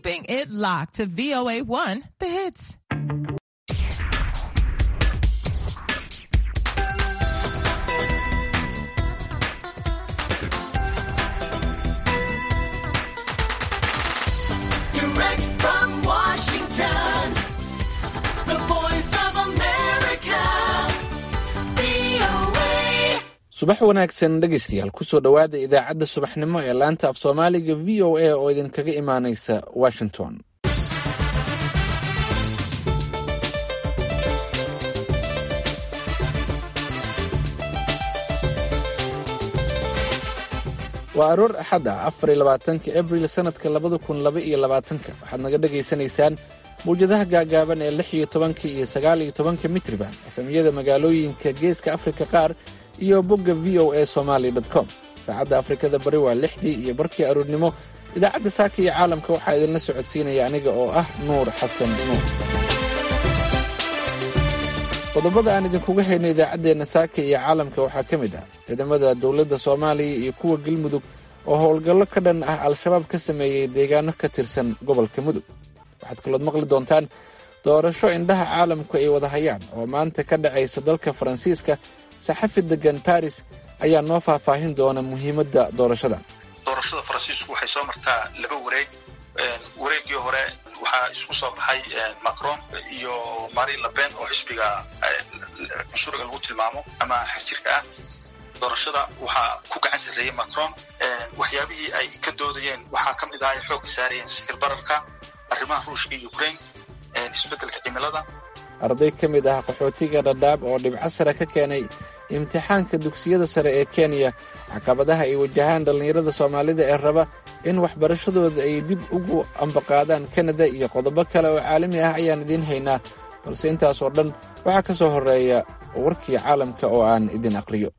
keeping it locked to VOA1, the hits. Direct from Washington, the voice of America, VOA. subax wanaagsan dhegaystayaal kusoo dhowaada idaacadda subaxnimo ee laanta af soomaaliga v o a oo idinkaga imaanaysa washington waa aroor axad ah afar iyo labaatanka abril sanadka labada kun laba iyo labaatanka waxaad naga dhagaysanaysaan mawjadaha gaagaaban ee lix iyo tobanka iyo sagaal iyo tobanka mitriban efemyada magaalooyinka geeska afrika qaar iyo bogga v o a somaly com saacadda afrikada bari waa lixdii iyo barkii aroornimo idaacadda saaka iyo caalamka waxaa idinla socodsiinaya aniga oo ah nuur xasan nuur qodobada aan idinkuga hayno idaacaddeenna saaka iyo caalamka waxaa ka mid ah ciidamada dowladda soomaaliya iyo kuwa galmudug oo howlgallo ka dhan ah al-shabaab ka sameeyey deegaano ka tirsan gobolka mudug waxaad kalood maqli doontaan doorasho indhaha caalamku ay wada hayaan oo maanta ka dhacaysa dalka faransiiska saxafi degan baris ayaa noo faahfaahin doona muhiimadda doorashada doorashada faransiisku waxay soo martaa laba wareeg wareegii hore waxaa isku soo baxay macron iyo marin lepen oo xisbiga cunsuriga lagu tilmaamo ama xirjirka ah doorashada waxaa ku gacan sarreeyey macron waxyaabihii ay ka doodayeen waxaa ka mid ah ay xoogga saarayeen sixir bararka arrimaha ruushka iyo ukraine isbeddelka cimilada arday ka mid ah qaxootiga dhadhaab oo dhibco sare ka keenay imtixaanka dugsiyada sare ee kenya caqabadaha ay wajahaan dhallinyarada soomaalida ee raba in waxbarashadooda ay dib ugu ambaqaadaan kanada iyo qodobo kale oo caalami ah ayaan idiin haynaa balse intaas oo dhan waxaa ka soo horreeya warkii caalamka oo aan idin aqriyo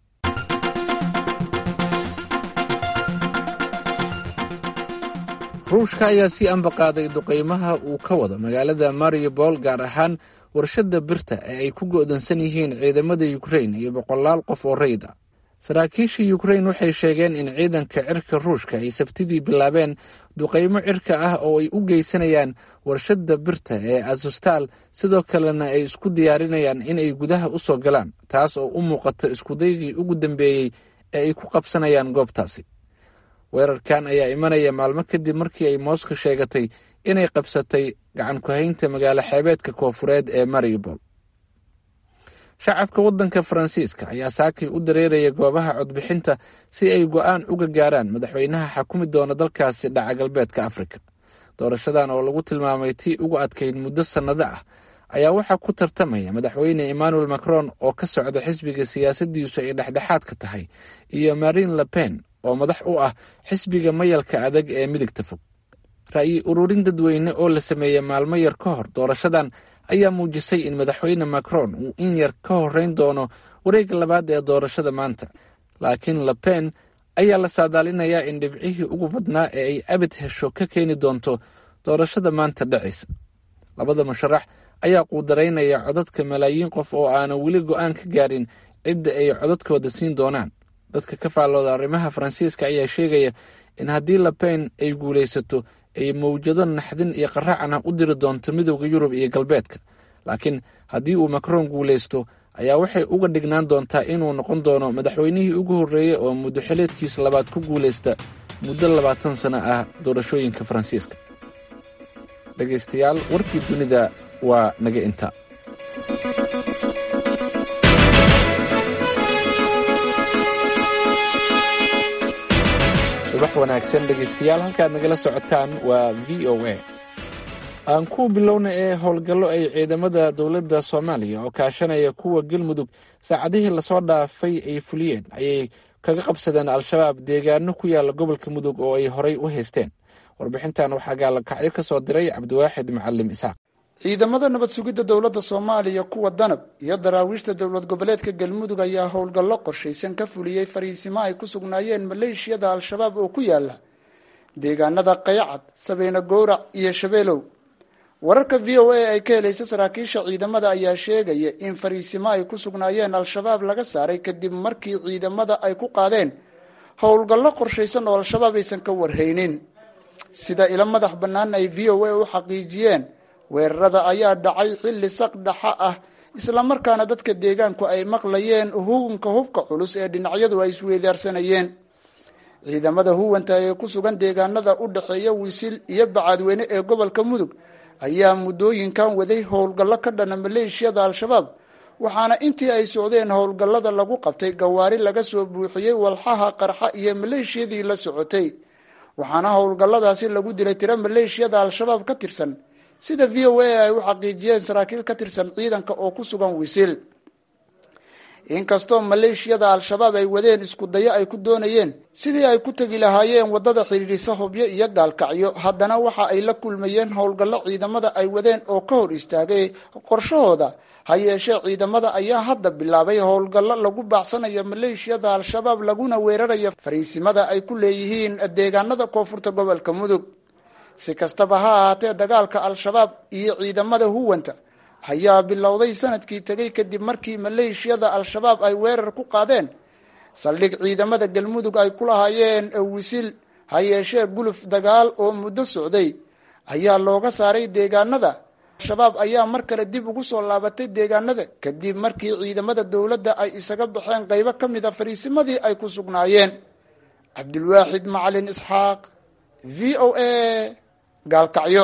ruushka ayaa sii ambaqaaday duqaymaha uu ka wado magaalada mariupol gaar ahaan warshadda birta ee ay ku go'doonsan yihiin ciidamada yukrain iyo boqolaal qof oo rayid ah saraakiisha yukrain waxay sheegeen in ciidanka cirka ruushka ay sabtidii bilaabeen duqaymo cirka ah oo ay u geysanayaan warshadda birta ee azostal sidoo kalena ay isku diyaarinayaan inay gudaha u soo galaan taas oo u muuqata iskudaygii ugu dambeeyey ee ay ku qabsanayaan goobtaasi weerarkan ayaa imanaya maalmo kadib markii ay mooska sheegatay inay qabsatay gacan ku-haynta magaalo xeebeedka koofureed ee mariupol shacabka waddanka faransiiska ayaa saakii u dareeraya goobaha codbixinta si ay go'aan uga gaaraan madaxweynaha xakumi doona dalkaasi dhaca galbeedka afrika doorashadan oo lagu tilmaamay tii ugu adkayd muddo sannado ah ayaa waxaa ku tartamaya madaxweyne emmanuel macron oo ka socda xisbiga siyaasaddiisu ay dhexdhexaadka tahay iyo marin lepen oo madax u ah xisbiga mayalka adag ee midigta fog ra'yi ururin dadweyne oo la sameeyey maalmo yar ka hor doorashadan ayaa muujisay in madaxweyne macron uu in yar ka horreyn doono wareegga labaad ee doorashada maanta laakiin lepen ayaa la saadaalinayaa in dhibcihii ugu badnaa ee ay abid hesho ka keeni doonto doorashada maanta dhacaysa labada musharax ayaa quudaraynaya codadka malaayiin qof oo aanan weli go'aan ka gaarin cidda ay codadkooda siin doonaan dadka ka faallooda arrimaha faransiiska ayaa sheegaya in haddii lepen ay guulaysato ay mawjado naxdin iyo qaraacan ah u diri doonto midowda yurub iyo galbeedka laakiin haddii uu macron guulaysto ayaa waxay uga dhignaan doontaa inuu noqon doono madaxweynihii ugu horreeyey oo muddo xileedkiisa labaad ku guulaysta muddo labaatan sano ah doorashooyinka faransiiska dhegaystayaal warkii dunida waa naga inta subax wanaagsan dhegaystayaal halkaad nagala socotaan waa v o a aan ku bilowna ee howlgallo ay ciidamada dowladda soomaaliya oo kaashanaya kuwa galmudug saacadihii lasoo dhaafay ay fuliyeen ayay kaga qabsadeen al-shabaab deegaano ku yaala gobolka mudug oo ay horay u haysteen warbixintan waxaa gaalakacyo ka soo diray cabdiwaaxid macalim isaaq ciidamada nabad sugidda dowladda soomaaliya kuwa danab iyo daraawiishta dowlad goboleedka galmudug ayaa howlgallo qorshaysan ka fuliyey fariisimo ay ku sugnaayeen maleeshiyada al-shabaab oo ku yaala deegaanada qayacad sabeene gowrac iyo shabeelow wararka v o a ay ka helaysa saraakiisha ciidamada ayaa sheegaya in fariisimo ay ku sugnaayeen al-shabaab laga saaray kadib markii ciidamada ay ku qaadeen howlgallo qorshaysan oo al-shabaab aysan ka warhaynin sida ilo madax bannaan ay v o a u xaqiijiyeen weerarada ayaa dhacay xilli saq dhaxa ah islamarkaana dadka deegaanku ay maqlayeen hugunka hubka culus ee dhinacyadu ay isweydaarsanayeen ciidamada huwanta ee ku sugan deegaanada u dhexeeya wisil iyo bacaadweyne ee gobolka mudug ayaa muddooyinkan waday howlgallo ka dhana maleeshiyada al-shabaab waxaana intii ay socdeen howlgallada lagu qabtay gawaari laga soo buuxiyey walxaha qarxa iyo maleeshiyadii la socotay waxaana howlgalladaasi lagu dilay tiro maleeshiyada al-shabaab ka tirsan sida v o a ay u xaqiijiyeen saraakiil ka tirsan ciidanka oo ku sugan wisil inkastoo maleeshiyada al-shabaab ay wadeen isku dayo ay ku doonayeen sidii ay ku tegi lahaayeen waddada xidhiidhisa hobyo iyo gaalkacyo haddana waxa ay la kulmayeen howlgallo ciidamada ay wadeen oo ka hor istaagay qorshahooda ha yeeshee ciidamada ayaa hadda bilaabay howlgallo lagu baacsanayo maleeshiyada al-shabaab laguna weerarayo fariisimada ay ku leeyihiin deegaanada koonfurta gobolka mudug si kastaba ha ahaatee dagaalka al-shabaab iyo ciidamada huwanta ayaa bilowday sanadkii tegay kadib markii maleeshiyada al-shabaab ay weerar ku qaadeen saldhig ciidamada galmudug ay ku lahaayeen wisil ha yeeshee guluf dagaal oo muddo socday ayaa looga saaray deegaanada al-shabaab ayaa mar kale dib ugu soo laabatay deegaanada kadib markii ciidamada dowladda ay isaga baxeen qaybo ka mid a fariisimadii ay ku sugnaayeen cabdulwaaxid macalin isxaaq v o a gaalkacyo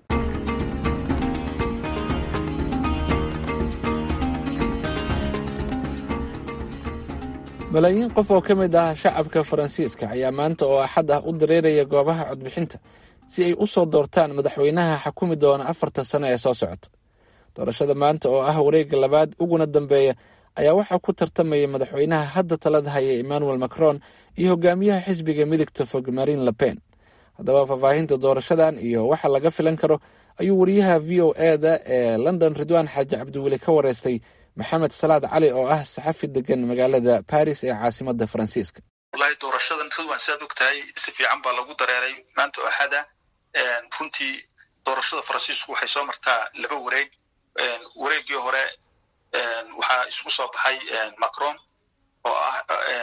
malaayiin qof oo ka mid ah shacabka faransiiska ayaa maanta oo axad ah u dareeraya goobaha codbixinta si ay u soo doortaan madaxweynaha xakumi doona afartan sano ee soo socota doorashada maanta oo ah wareegga labaad uguna dambeeya ayaa waxaa ku tartamaya madaxweynaha hadda talada haya emmanuel macron iyo hogaamiyaha xisbiga midigta fog marin lepen haddaba faahfaahinta doorashadan iyo waxa laga filan karo ayuu wariyaha v o eda ee london ridwaan xaaji cabdiweli ka wareystay maxamed salaad cali oo ah saxafi degan magaalada baris ee caasimada faransiiska wallahi doorashadan ridwan siaad og tahay si fiican baa lagu dareeray maanta oo axada runtii doorashada faransiisku waxay soo martaa laba wareeg wareeggii hore waxaa isku soo baxay macron oo ah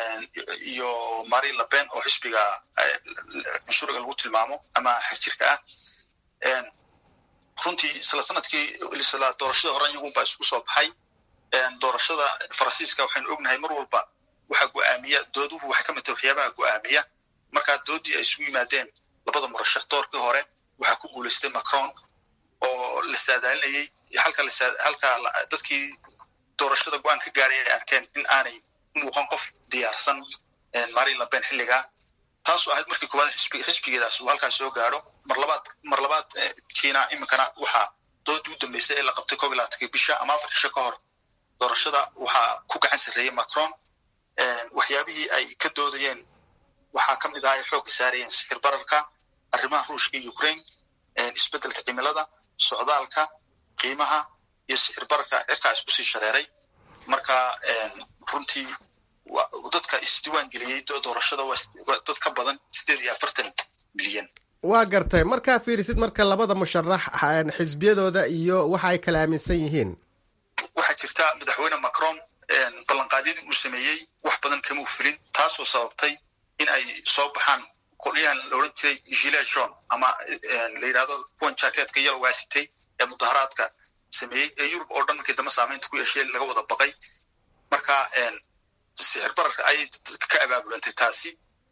iyo mari lepen oo xisbiga cunsuriga lagu tilmaamo ama xagjirka ah runtii isla sanadkii isla doorashada hore iyagunbaa isku soo baxay doorashada faransiiska waxaynu ognahay mar walba waxaa go'aamiya dooduhu waxay ka mid tahay waxyaabaha go'aamiya markaa doodii ay isugu yimaadeen labada murashax doorkii hore waxaa ku guulaystay macron oo la saadaalinayey halka halka dadkii doorashada go-aan ka gaaray ay arkeen in aanay muuqan qof diyaarsan marin lepen xilligaa taasoo ahayd markii koowaad xisbigeedaas uu halkaas soo gaadho mar labaad mar labaad kiina iminkana waxaa doodii u dambeysay ee la qabtay koob iyo labaatankii bisha ama afar cisho ka hor doorashada waxaa ku gacan sarreeyey macron waxyaabihii ay ka doodayeen waxaa ka mid ah ay xoogga saarayeen sixir bararka arrimaha ruushka iyo ukraine isbeddelka cimilada socdaalka qiimaha iyo sixir bararka cirkaa isku sii shareeray marka runtii dadka isdiiwaan geliyey doorashada waa dad ka badan sideed iyo afartan milyan waa gartay markaa fiirisid marka labada musharax xisbiyadooda iyo waxa ay kala aaminsan yihiin waxaa jirta madaxweyne macron ballanqaadyadii uu sameeyey wax badan kamau filin taasoo sababtay in ay soo baxaan qolyahan la odhan jiray gilet john ama la yidhahdo kuwan jacketka yalowgaa sitay ee mudaharaadka sameeyey ee yurub oo dhan markii dambe saamaynta ku yeeshee laga wada baqay marka sixir bararka ayay ka abaabulantay taasi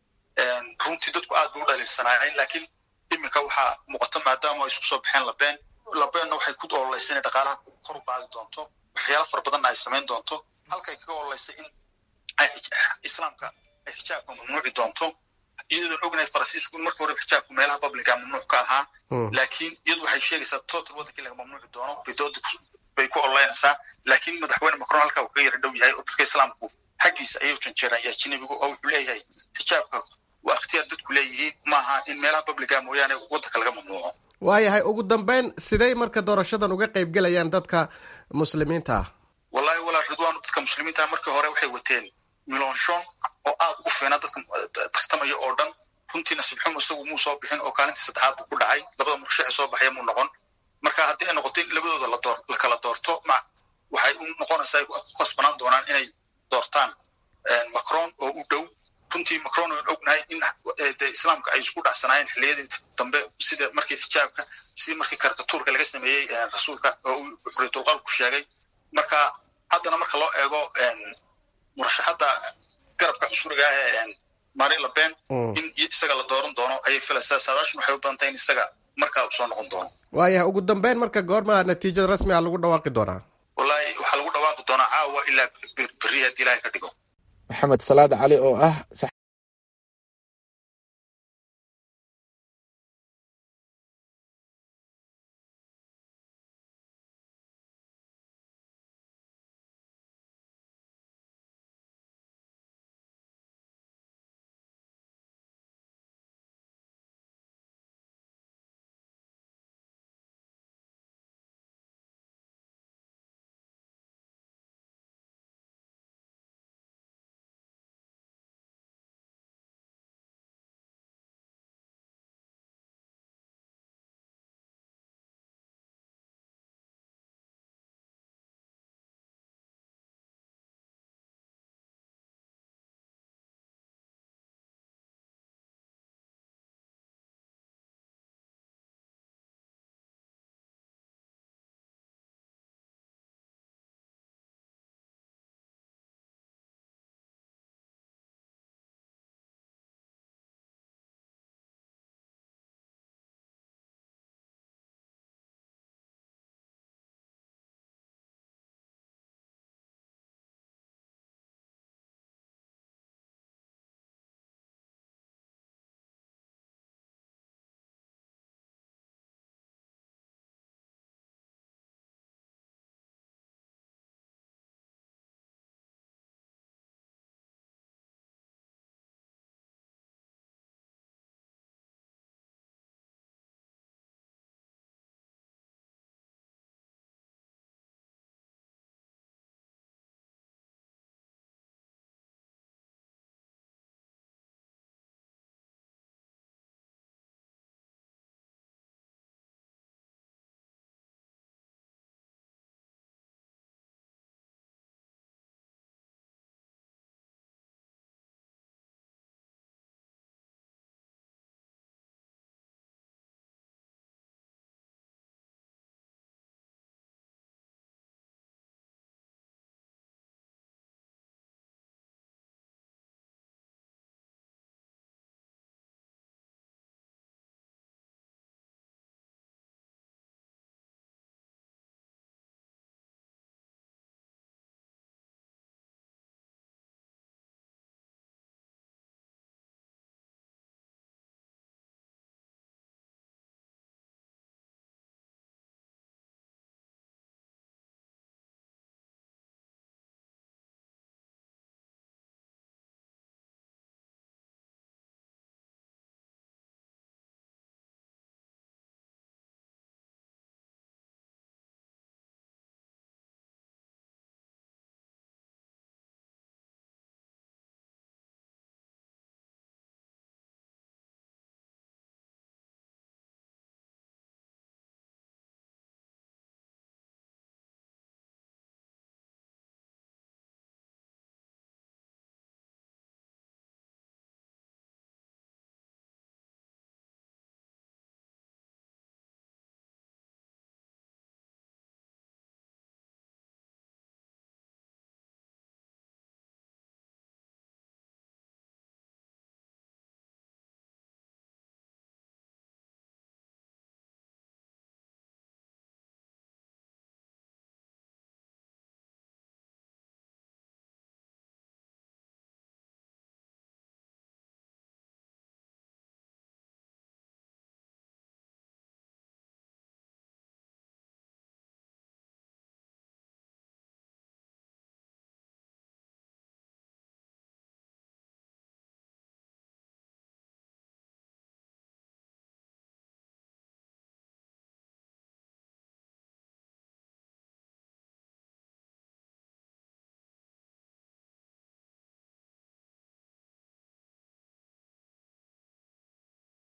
runtii dadku aad bay u dhaliilsanaayeen laakiin iminka waxaa muuqata maadaama ay isku soo baxeen labeen labeenna waxay ku ololaysa inay dhaqaalaha kor u qaadi doonto waxyaala fara badanna ay samayn doonto halkay kaga ololaysa in islaamka ay xijaabka mamnuuci doonto iyadoon ognahay faransiisku in marka hore xijaabku meelaha publica mamnuuc ka ahaa laakiin iyadu waxay sheegaysaa total waddankii laga mamnuuci doono bay dooda bay ku ololeynaysaa laakiin madaxweyne macron halkaa uu ka yara dhow yahay oo dadka islaamku xaggiisa ayuu janjeeraya ajnabigu oo wuxuu leeyahay xijaabka waa ikhtiyaar dadku leeyihiin maaha in meelaha publica mooyaane waddanka laga mamnuuco waayahay ugu dambeyn siday marka doorashadan uga qayb gelayaan dadka muslimiinta ah wallahi walaal ridwaan dadka muslimiinta markii hore waxay wateen milonshon oo aad ugu fiina dadka tartamaya oo dhan runtii nasiib xumo isagu muu soo bixin oo kaalintii saddexaad buu ku dhacay labada murashaxe soo baxaya muu noqon marka haddii ay noqoto in labadooda ladoor la kala doorto ma waxay u noqonaysaa ay ku khasbanaan doonaan inay doortaan macron oo u dhow runtii macron aan ognahay in de islaamka ay isku dhacsanaayeen xilliyadii dambe sida markii xijaabka sidii markii karikatuurka laga sameeyey rasuulka oo uu xuriyatulqalku sheegay marka haddana marka loo eego murashaxadda garabka cusuriga ah ee marin le pen in isaga la dooran doono ayay filaysaa saadaashun waxay u badan tahay in isaga markaa uu soo noqon doono waayahay ugu dambeyn marka goorma natiijada rasmi ah lagu dhawaaqi doonaa wallahi waxaa lagu dhawaaqi doonaa caawa ilaa berri haddii ilaahay ka dhigo maxamed salaad cali oo ah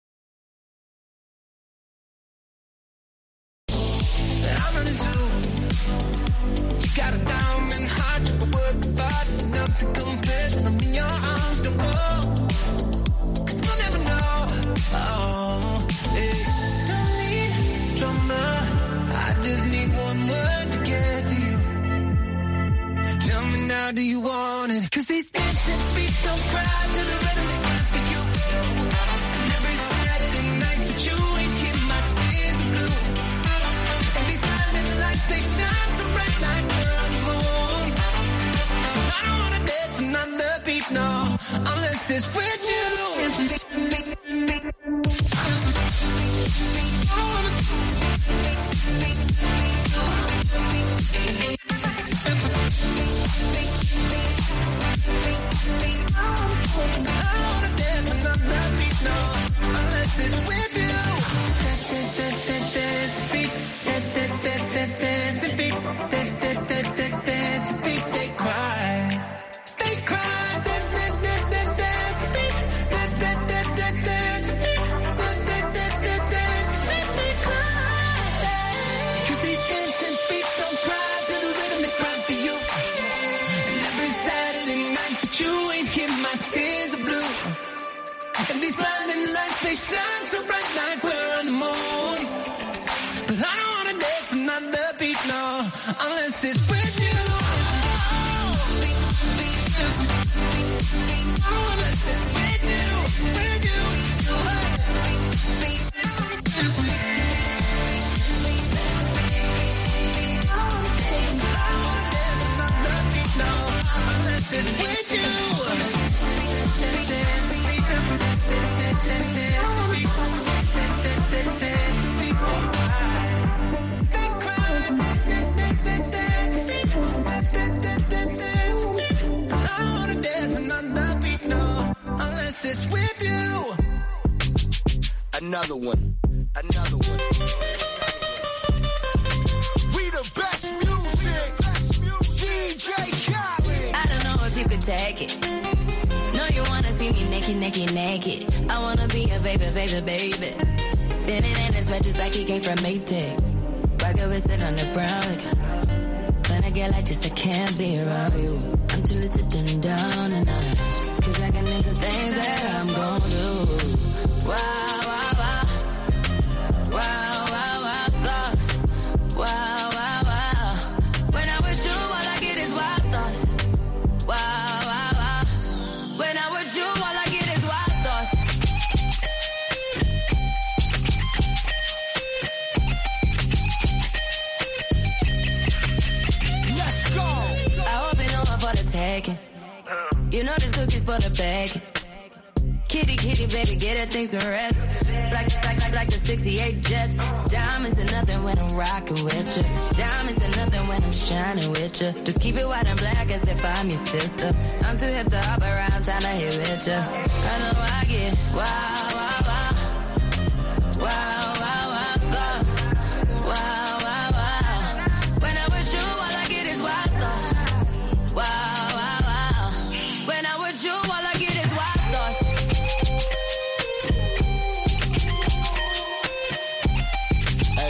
I'm running too. You got a diamond heart, you can work hard, nothing compares when I'm in your arms. Don't go, you will never know. Oh, hey. Don't need drama, I just need one word to get to you. So tell me now, do you want it? Cause these dancing feet don't cry to the rhythm they cry for you. And every Saturday night that you ain't keep my tears are blue. And these blinding lights, they shine so bright like we're on the moon. I don't wanna dance another beat, no, unless it's with you. I don't wanna dance another beat, no, unless it's with you. Dance feet, dance feet, dance feet, they cry. They cry. Dance feet, dance feet, they cry. 'Cause these dancing feet don't cry to the rhythm they cry for you. And every Saturday night that you ain't here, my tears are blue. And these blinding lights, they shine so bright like we're on the moon. But I don't wanna dance another beat, no, unless it's with you. Unless it's with you, with you. Dance another beat, no, unless it's with you. I wanna dance another beat, no, unless it's with you. Another one. Another one. We the best music. DJ Khaled. I don't know if you could take it. No, you wanna see me naked, naked, naked. I wanna be a baby, baby, baby. Spinning in his red just like he came from Maytag. Rocket with it on the brown. Like, when I get like this, I can't be around you. I'm too little to dim down and out. Cause I can into things that I'm gon' do. Wow, wow, wow. Wow, wow, wow, thoughts. Wow, wow, wow. When I'm with you, all I get is wild thoughts. Wow, wow, wow. When I'm with you, all I get is wild thoughts. Let's go. I hope you know I'm for the taking. You know this cookie's for the bag. Kitty, kitty, baby, get her things to rest. Like, like, like, like the 68 Jets. Diamonds are nothing when I'm rocking with you. Diamonds are nothing when I'm shining with you. Just keep it white and black as if I'm your sister. I'm too hip to hop around, time to hit with you. I know I get wow, wow, wow. Wow, wow, wow, thoughts. Wow, wow, wow. When I'm with you, all I get is wild thoughts. Wow, wow, wow. When I'm with you, all I get is wild thoughts. Hey.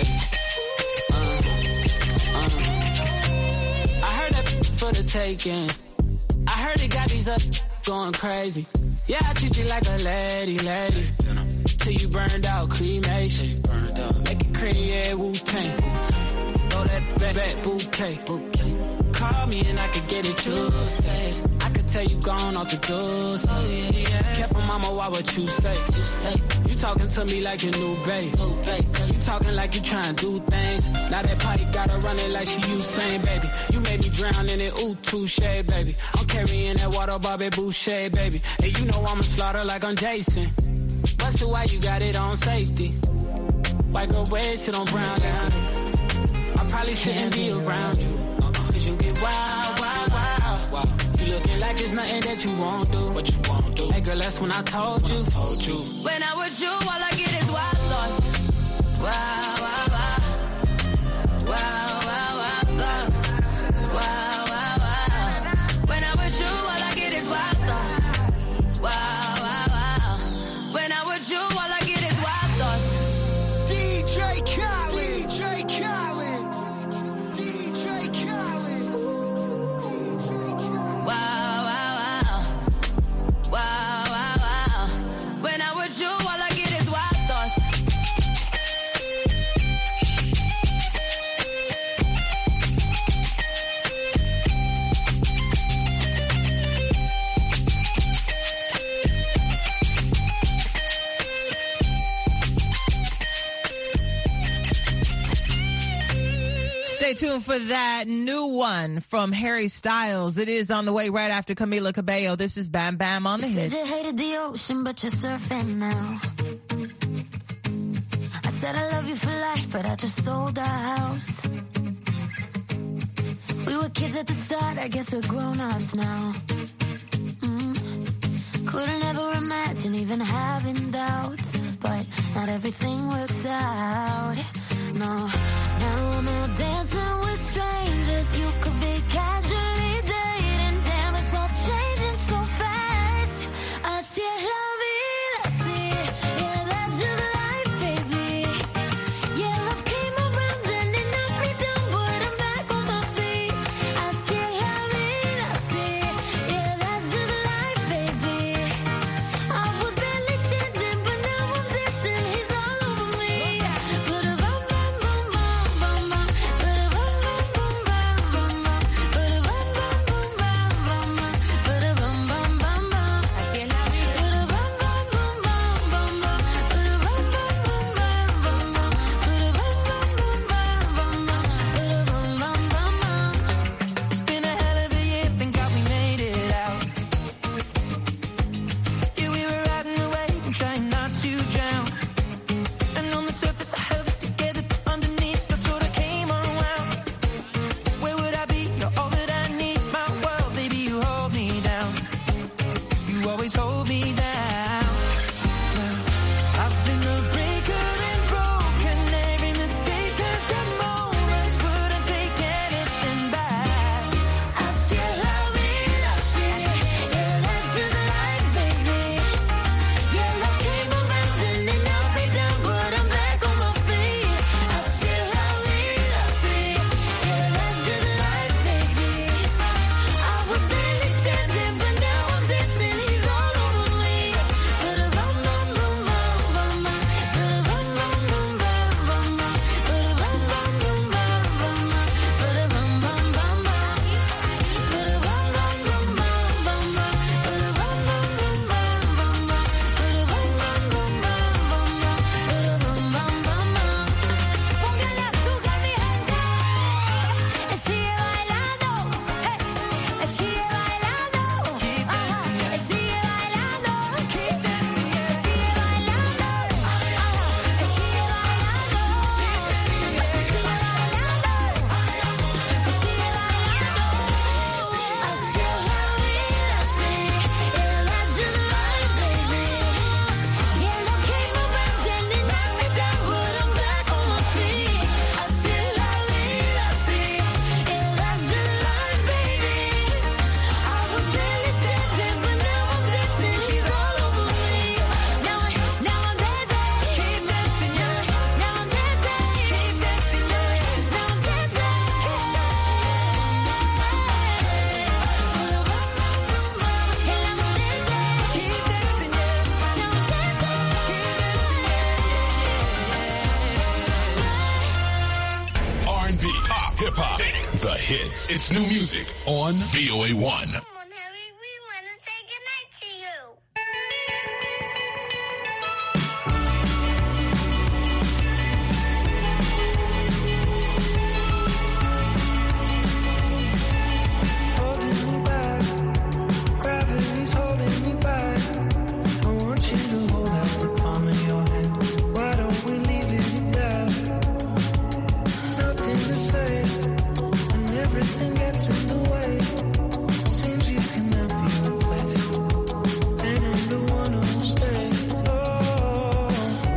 Uh, uh. I heard that for the taking. I heard it got these up going crazy. Yeah, I treat you like a lady, lady. Till you burned out, cremation. Make it cream, yeah, Wu Tang. Throw that back, back bouquet. Call me and I could get it, you say. I could tell you gone off the door. Oh, yeah, yeah. Careful, mama, why what you say? You say. You talking to me like your new babe. You talking like you trying to do things. Now that party gotta run it like she Usain, baby. You made me drown in it, ooh, touche, baby. I'm carrying that water, Bobby Boucher, baby. And you know I'ma slaughter like I'm Jason. Busted why you got it on safety. White girl red shit on brown liquor. I probably shouldn't be around you. Cause you get wild, wild, wild. You looking like there's nothing that you won't do. What you won't do. Hey girl, that's when I told you. Told you. When I'm with you, all I get is wild thoughts. Wow, wow, wow. Wow, wow, wow, thoughts. Wow, wow, wow. When I'm with you, all I get is wild thoughts. Wow, wow, wow. When I'm with you, all I get is wild thoughts. DJ Khaled. DJ Khaled. DJ Stay tuned for that new one from Harry Styles. It is on the way right after Camila Cabello. This is Bam Bam on the You hit. said you hated the ocean, but you're surfing now. I said I love you for life, but I just sold our house. We were kids at the start, I guess we're grown ups now. Mm. Couldn't ever imagine even having doubts, but not everything works out. No, now I'm out dancing with strangers. You could be casually dating. Damn, it's all changing so fast. Así es la vida, sí. Yeah, that's just life, baby. Yeah, love came around and it knocked me down, but I'm back on my feet. Así es la vida, sí. Yeah, that's just life, baby. I was barely standing, but now I'm dancing. He's all over me. Ba-da-bum, bum, bum, bum, bum, bum. Ba-da-bum, bum, bum, bum, bum, bum. Ba-da-bum, bum, bum, bum, bum, bum. Ba-da-bum, bum, bum, bum. Así es la vida. Ba-da-bum, bum, bum, bum, bum, bum. Ba-da-bum, bum, bum, bum, bum, bum. Ba-da-bum, bum, bum, bum, bum. Ba-da-bum, bum, bum, bum. It's been a hell of a year, thank God we made it out. Yeah, we were riding away and trying not to drown. And on the surface, I held it together, but underneath, I sort of came unwound. Where would I be? You're all that I need, my world, baby, you hold me down. You always hold me down. I've been a breaker and broken. Every mistake turns to moments. Wouldn't take anything back. Así es la vida, sí. Yeah, that's just life, baby. Yeah, love came around and it knocked me down, but I'm back on my feet. Así es la vida, sí. Yeah, that's just life, baby. I was barely standing, but now I'm dancing. He's all over me. Ba-da-bum, bum, bum, bum, bum, bum. Ba-da-bum, bum, bum, bum, bum, bum. Ba-da-bum, bum, bum, bum, bum, bum. Ba-da-bum, bum, bum, bum. Póngale azúcar, mi gente. Sigue bailando. Hey. Sigue bailando. Ajá. Sigue bailando. Sigue bailando. Ajá. Sigue bailando. Sigue bailando. Sigue bailando. Así es la vida, sí. Yeah, that's just life, baby. Yeah, love came around and it knocked me down, but I'm back on my feet. Así es la vida, sí. Yeah, that's just life, baby. I was barely standing, but now I'm dancing. She's all over me. Now, I, now I'm dancing. Keep dancing, yeah. Now I'm dancing. Keep dancing, yeah. Now I'm R&B, pop, hip hop, the hits. It's new music on VOA 1. Holding me back, gravity's holding me back. I want you to hold out the palm of your hand. Why don't we leave it at that? Nothing to say, and everything gets in the way. Seems you cannot be replaced, and I'm the one who'll stay. Oh,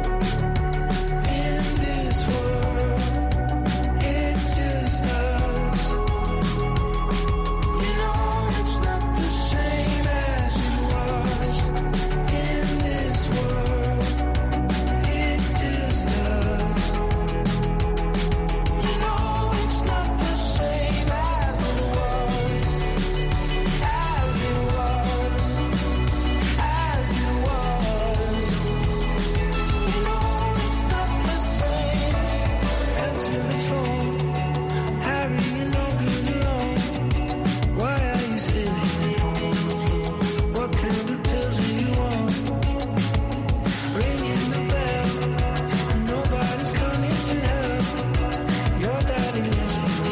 in this world, it's just us. You know it's not the same as it was in this world. It's just us. You know it's not the same as it was, as it was, as it was. You know it's not the same. Answer the phone, Harry. You know good alone. Why are you sitting at home on the floor? What kind of pills are you on? Ringing the bell, nobody's coming to help. Your daddy lives with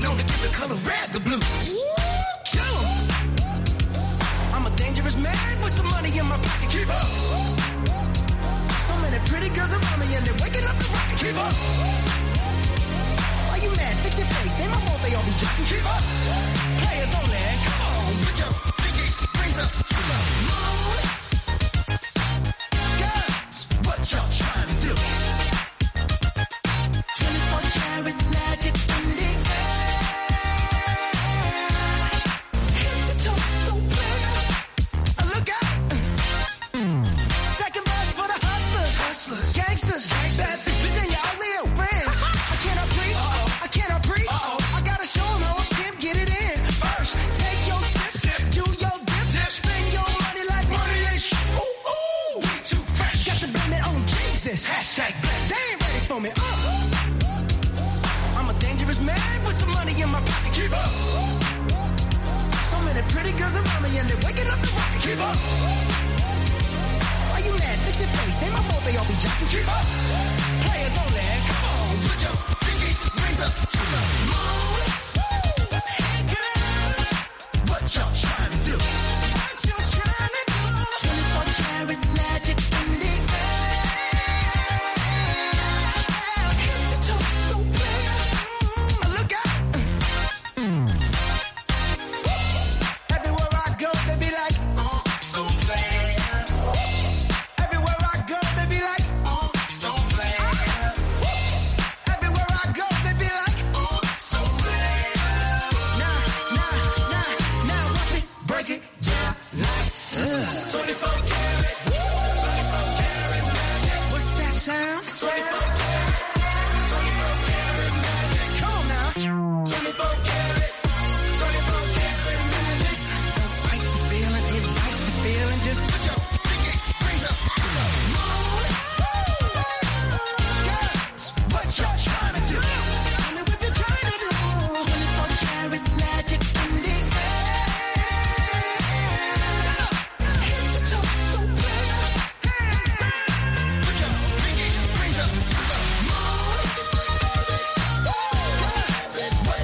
don't give the color red the blue. Kill 'em. I'm a dangerous man with some money in my pocket. Keep up. So many pretty girls around me and they're waking up the rocket. Keep up. Why you mad? Fix your face. Ain't my fault they all be jocking. Keep up. Players only. Come on, put your pinky rings up to the moon. Girls, what y'all trying to do? 24 karat magic in the air. Head to toe, so clear. Uh, Look out. Second verse for the hustlers. Hustlers. Gangsters. Bad bitches and your ugly old friends. I cannot preach. I cannot preach. I gotta show 'em how a pimp get it in. First, take your sip. Do your dip. Spend your money like money ain't shit. Ooh, ooh. We too fresh. Got to blame it on Jesus. Hashtag blessed. They ain't ready for me. Uh. I'm a dangerous man with some money in my pocket. Keep up. So many pretty girls around me and they're waking up the rocket. Keep up. Why you mad? Fix your face. Ain't my fault they all be jocking. Keep up. Players only. Come on, put your pinky rings up to the moon.